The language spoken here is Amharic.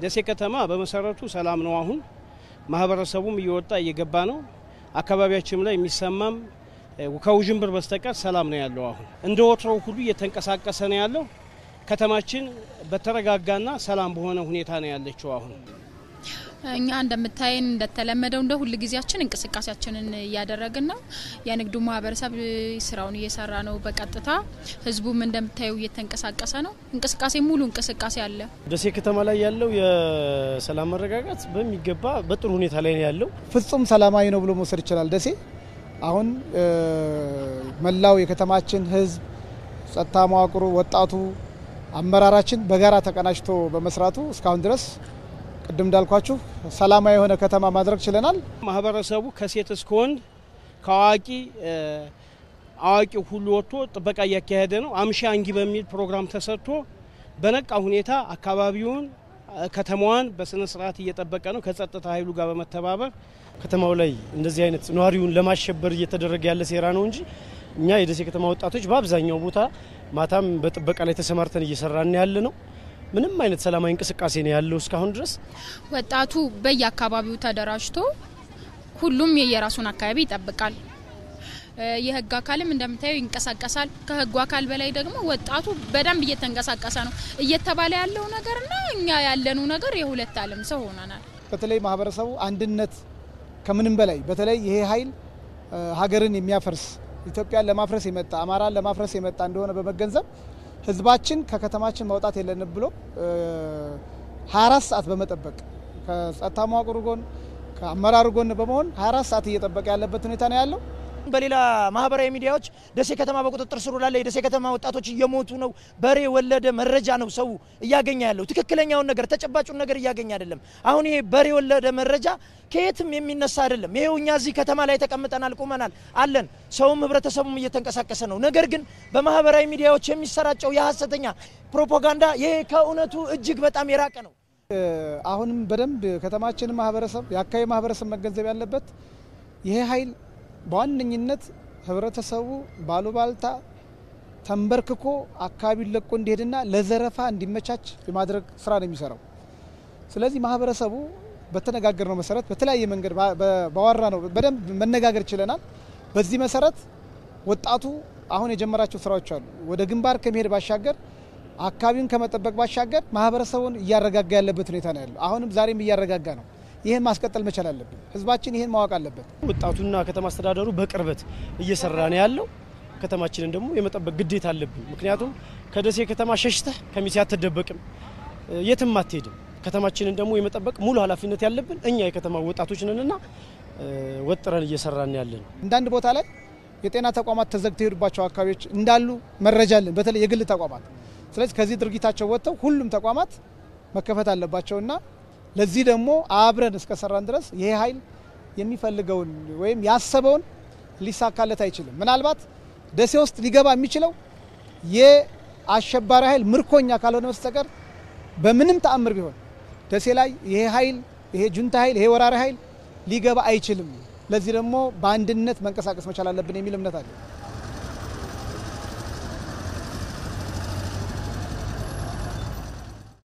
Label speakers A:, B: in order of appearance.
A: ደሴ ከተማ በመሰረቱ ሰላም ነው። አሁን ማህበረሰቡም እየወጣ እየገባ ነው። አካባቢያችንም ላይ የሚሰማም ከውዥንብር በስተቀር ሰላም ነው ያለው። አሁን እንደ ወትሮው ሁሉ እየተንቀሳቀሰ ነው ያለው። ከተማችን በተረጋጋና ሰላም በሆነ ሁኔታ ነው ያለችው አሁን
B: እኛ እንደምታየን እንደተለመደው እንደ ሁል ጊዜያችን እንቅስቃሴያችንን እያደረግን ነው። የንግዱ ማህበረሰብ ስራውን እየሰራ ነው በቀጥታ ህዝቡም እንደምታየው እየተንቀሳቀሰ ነው። እንቅስቃሴ ሙሉ እንቅስቃሴ አለ።
C: ደሴ ከተማ ላይ ያለው የሰላም መረጋጋት በሚገባ በጥሩ ሁኔታ ላይ ነው ያለው።
D: ፍጹም ሰላማዊ ነው ብሎ መውሰድ ይችላል። ደሴ አሁን መላው የከተማችን ህዝብ፣ ጸጥታ መዋቅሩ፣ ወጣቱ፣ አመራራችን በጋራ ተቀናጅቶ በመስራቱ እስካሁን ድረስ ቅድም እንዳልኳችሁ ሰላማዊ የሆነ ከተማ ማድረግ ችለናል።
A: ማህበረሰቡ ከሴት እስከ ወንድ ከአዋቂ አዋቂ ሁሉ ወጥቶ ጥበቃ እያካሄደ ነው። አምሻ አንጊ በሚል ፕሮግራም ተሰርቶ በነቃ ሁኔታ አካባቢውን ከተማዋን በስነ ስርዓት እየጠበቀ ነው ከጸጥታ ኃይሉ ጋር በመተባበር
C: ከተማው ላይ እንደዚህ አይነት ነዋሪውን ለማሸበር እየተደረገ ያለ ሴራ ነው እንጂ እኛ የደሴ ከተማ ወጣቶች በአብዛኛው ቦታ ማታም በጥበቃ ላይ ተሰማርተን እየሰራን ያለ ነው። ምንም አይነት ሰላማዊ እንቅስቃሴ ነው ያለው እስካሁን ድረስ።
B: ወጣቱ በየአካባቢው ተደራጅቶ ሁሉም የየራሱን አካባቢ ይጠብቃል። የህግ አካልም እንደምታየው ይንቀሳቀሳል። ከህጉ አካል በላይ ደግሞ ወጣቱ በደንብ እየተንቀሳቀሰ ነው። እየተባለ ያለው ነገርና እኛ ያለነው ነገር የሁለት ዓለም ሰው ሆነናል።
D: በተለይ ማህበረሰቡ አንድነት ከምንም በላይ በተለይ ይሄ ኃይል ሀገርን የሚያፈርስ ኢትዮጵያን ለማፍረስ የመጣ አማራን ለማፍረስ የመጣ እንደሆነ በመገንዘብ ህዝባችን ከከተማችን መውጣት የለንም ብሎ 24 ሰዓት በመጠበቅ ከጸጥታ መዋቅሩ ጎን ከአመራሩ ጎን በመሆን 24 ሰዓት እየጠበቀ ያለበት ሁኔታ ነው ያለው።
E: በሌላ ማህበራዊ ሚዲያዎች ደሴ ከተማ በቁጥጥር ስር ውላለች፣ የደሴ ከተማ ወጣቶች እየሞቱ ነው፣ በሬ ወለደ መረጃ ነው ሰው እያገኘ ያለው። ትክክለኛውን ነገር ተጨባጩን ነገር እያገኘ አይደለም። አሁን ይሄ በሬ ወለደ መረጃ ከየትም የሚነሳ አይደለም። ይሄው እኛ እዚህ ከተማ ላይ ተቀምጠናል፣ ቁመናል፣ አለን። ሰውም ህብረተሰቡም እየተንቀሳቀሰ ነው። ነገር ግን በማህበራዊ ሚዲያዎች የሚሰራጨው የሀሰተኛ ፕሮፓጋንዳ ይሄ ከእውነቱ እጅግ በጣም የራቀ ነው።
D: አሁንም በደንብ ከተማችን ማህበረሰብ የአካባቢ ማህበረሰብ መገንዘብ ያለበት ይሄ ኃይል በዋነኝነት ህብረተሰቡ ባሉባልታ ተንበርክኮ አካባቢውን ለቆ እንዲሄድና ለዘረፋ እንዲመቻች የማድረግ ስራ ነው የሚሰራው። ስለዚህ ማህበረሰቡ በተነጋገርነው መሰረት በተለያየ መንገድ ባወራ ነው በደንብ መነጋገር ችለናል። በዚህ መሰረት ወጣቱ አሁን የጀመራቸው ስራዎች አሉ። ወደ ግንባር ከመሄድ ባሻገር አካባቢውን ከመጠበቅ ባሻገር ማህበረሰቡን እያረጋጋ ያለበት ሁኔታ ነው ያለው። አሁንም ዛሬም እያረጋጋ ነው። ይህን ማስቀጠል መቻል አለብን። ህዝባችን ይህን ማወቅ አለበት።
C: ወጣቱና ከተማ አስተዳደሩ በቅርበት እየሰራ ነው ያለው። ከተማችንን ደግሞ የመጠበቅ ግዴታ አለብን። ምክንያቱም ከደሴ ከተማ ሸሽተህ ከሚሴ አትደበቅም፣ የትም አትሄድም። ከተማችንን ደግሞ የመጠበቅ ሙሉ ኃላፊነት ያለብን እኛ የከተማ ወጣቶች ነንና ወጥረን እየሰራን ያለን።
D: አንዳንድ ቦታ ላይ የጤና ተቋማት ተዘግተው የሄዱባቸው አካባቢዎች እንዳሉ መረጃ አለን፣ በተለይ የግል ተቋማት። ስለዚህ ከዚህ ድርጊታቸው ወጥተው ሁሉም ተቋማት መከፈት አለባቸውና ለዚህ ደግሞ አብረን እስከሰራን ድረስ ይሄ ኃይል የሚፈልገውን ወይም ያሰበውን ሊሳካለት አይችልም። ምናልባት ደሴ ውስጥ ሊገባ የሚችለው የአሸባሪ ኃይል ምርኮኛ ካልሆነ በስተቀር በምንም ተአምር ቢሆን ደሴ ላይ ይሄ ኃይል ይሄ ጁንታ ኃይል ይሄ ወራሪ ኃይል ሊገባ አይችልም። ለዚህ ደግሞ በአንድነት መንቀሳቀስ መቻል አለብን የሚል እምነት አለ።